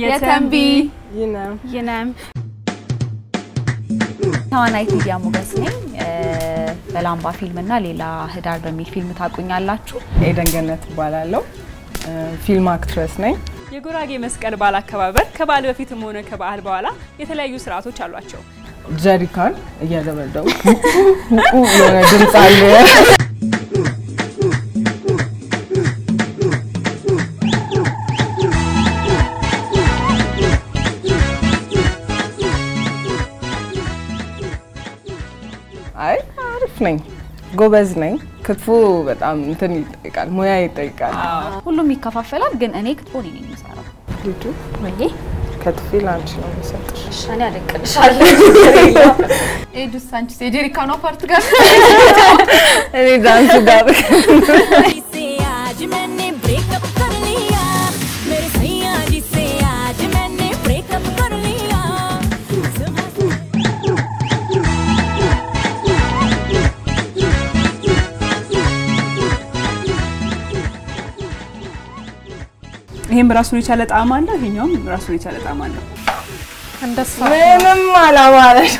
የተንቢ ይነም ይነም ተዋናይት ሚዲያ ሞገስ ነኝ። በላምባ ፊልም እና ሌላ ህዳር በሚል ፊልም ታቁኛላችሁ። ኤደን ገነት እባላለሁ። ፊልም አክትረስ ነኝ። የጉራጌ መስቀል በዓል አከባበር ከበዓል በፊትም ሆነ ከበዓል በኋላ የተለያዩ ስርዓቶች አሏቸው። ጀሪካን እያደበደቡ የሆነ ድምፅ አለ። አይ አሪፍ ነኝ፣ ጎበዝ ነኝ። ክትፎ በጣም እንትን ይጠይቃል፣ ሙያ ይጠይቃል። ሁሉም ይከፋፈላል፣ ግን እኔ ክትፎ እኔ ነኝ የምሰራው። ልጁ ወይኔ ከትፌ ለአንቺ ነው የሚሰጥሽ። እኔ አደቅልሻለሁ። ኤዱስ አንቺስ የጀሪካኗ ፓርት ጋር እኔ ዳንሱ ጋር जिसे आज मैंने ब्रेकअप कर लिया मेरे सैया जिसे आज मैंने ब्रेकअप कर लिया ይህም ራሱን የቻለ ጣዕም አለው፣ ይሄኛውም ራሱን የቻለ ጣዕም አለው። ምንም አላማረሽ።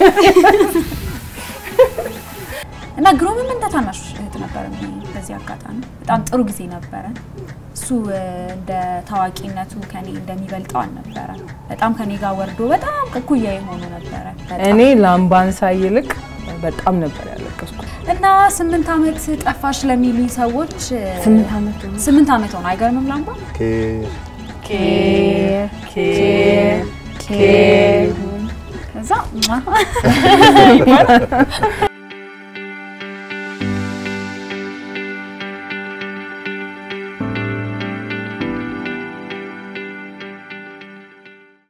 እና ግሩምም እንደ ታናሽ እህት ነበር በዚህ አጋጣሚ በጣም ጥሩ ጊዜ ነበረ። እሱ እንደ ታዋቂነቱ ከኔ እንደሚበልጠው አልነበረ። በጣም ከኔ ጋር ወርዶ በጣም እኩያ የሆኑ ነበረ። በጣም። እኔ ላምባንሳ ይልቅ በጣም ነበር ያለቀስኩት። እና ስምንት ዓመት ጠፋሽ ለሚሉኝ ሰዎች ስምንት ዓመት ስምንት ዓመት ሆነ። አይገርምም? ላምባ ኬር ኬር ኬር ከዛ